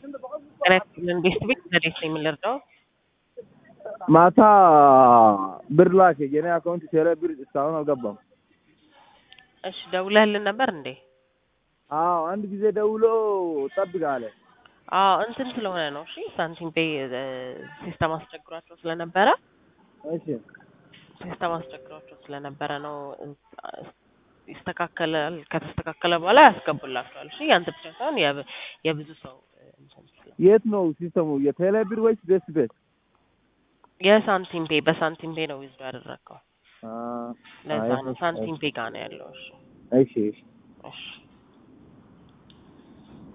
ጤና ይስጥልን ቤስት ቤት እንዴት ነው የምንረዳው? ማታ ብር ላክ የኔ አካውንት ቴሌ ብር እስካሁን አልገባም። እሺ ደውለህልን ነበር እንዴ? አዎ አንድ ጊዜ ደውሎ ጠብቅ አለ። አዎ እንትን ስለሆነ ነው። እሺ ሳንቲም ፔይ ሲስተም አስቸግሯቸው ስለነበረ እሺ ሲስተም አስቸግሯቸው ስለነበረ ነው። ይስተካከላል። ከተስተካከለ በኋላ ያስገቡላቸዋል። እሺ ያንተ ብቻ ሳይሆን የብ- የብዙ ሰው እንትን ስለ- የት ነው ሲስተሙ? የቴሌ ብር ወይስ ቤስት ቤት? የሳንቲም ፔይ በሳንቲም ፔይ ነው ይዞ ያደረግከው። አ ለዛ አይ፣ ነው ሳንቲም ፔይ ጋር ነው ያለው። እሺ እሺ እሺ እሺ